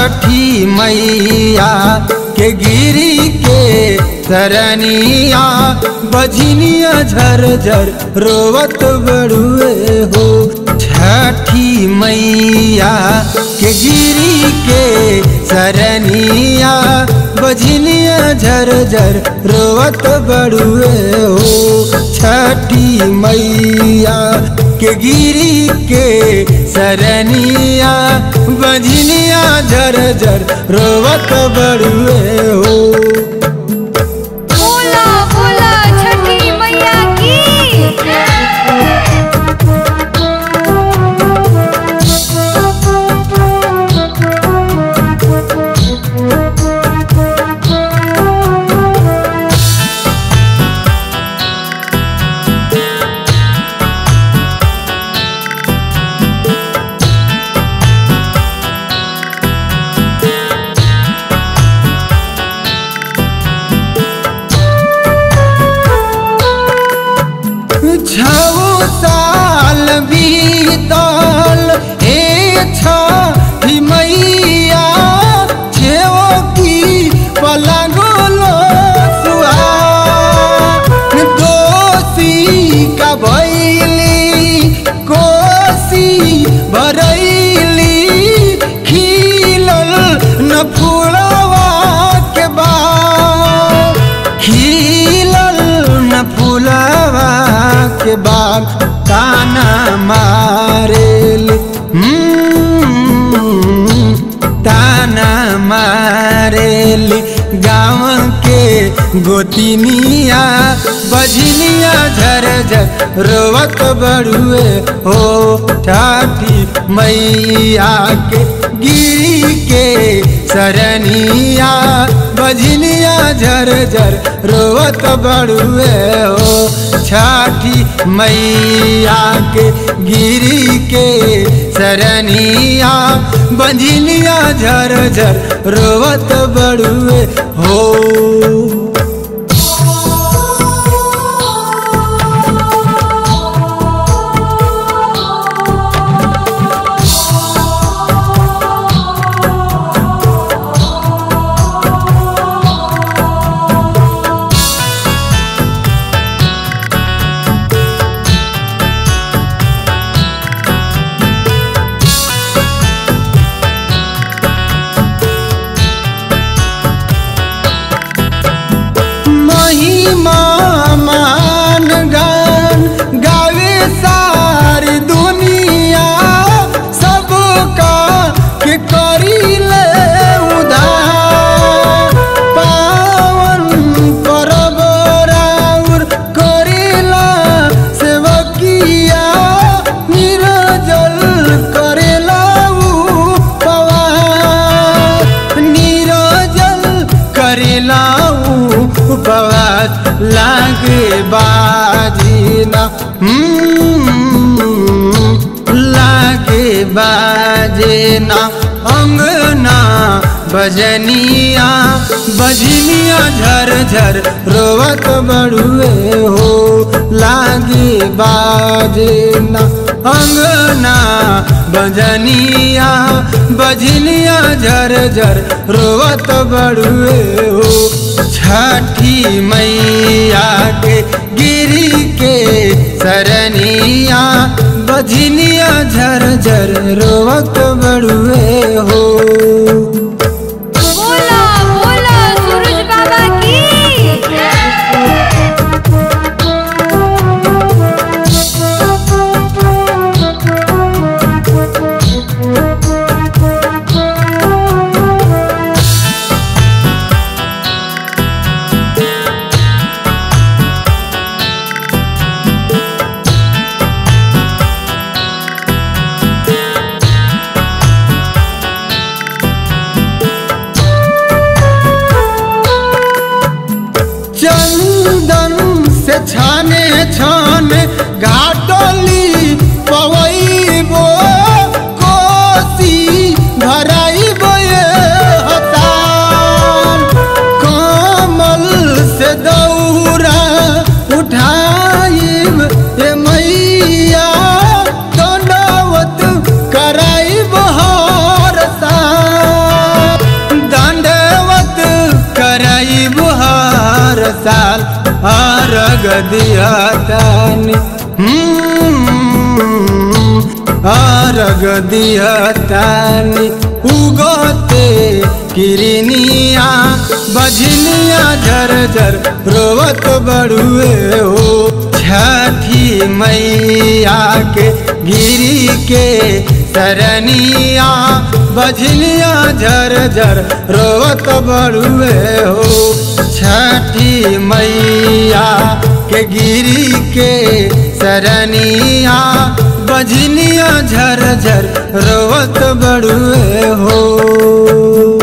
छठी मैया के गिरी के सरनिया बजनिया झरझर रोवत बड़ुए हो छठी मैया के गिरी के सरनिया बजनिया झरझर रोवत बड़ुए हो छठी मैया के गिरी के सरनिया बजनिया झरझर रोवत बड़ुए हो बोला बोला छठी मैया की छौ साल बीतल हे छठी मैया छेओ की पलंगोलो सुहा दोषी का भैली कोसी भरैली खिलल न फुलवा के बाद खिलल न फुलवा के बाग ताना मारेल हम्म, ताना मारेल गाँव के गोतिनिया बजनिया झरझर रोवत बड़ुए हो ठाठी मैया के गिरी के सरनिया बजनिया झरझर रोवत बड़ुए हो छठी मैया के गिरी के सरनिया बंझनिया झरझर रोवत बड़ुए हो महिमा मान गान गावे सारी दुनिया सबका के करीले उधार पावन परब राउर करेला सेवकिया निरजल करेला उपवास निरजल करेला उपवास लागे बाजीना हम्म, लागे बाजेना अंगना बजनिया बजनिया झरझर रोवत बड़ुए हो लागे बाजेना अंगना बजनिया बजनिया झरझर रोवत बड़ुए हो छठी मैया के गिरी के सरनिया बजनिया झरझर रोवत बड़ुए हो बोला बोला सूरज बाबा की चंदन से छाने छान घाटली पवैबो कोसी भराइबो ये हतान कमल से दौरा उठाइब ए मैया दंडवत कराइब हर साल दिया तानी आरग दिया तानी उगते किरनिया बजनिया झर झर रोवत बड़ुए हो छठी मैया के गिरी के सरनिया बजनिया झर झर रोवत बड़ुए हो छठी मैया के गिरी के सरनिया बजनिया झर झर रोवत बड़ुए हो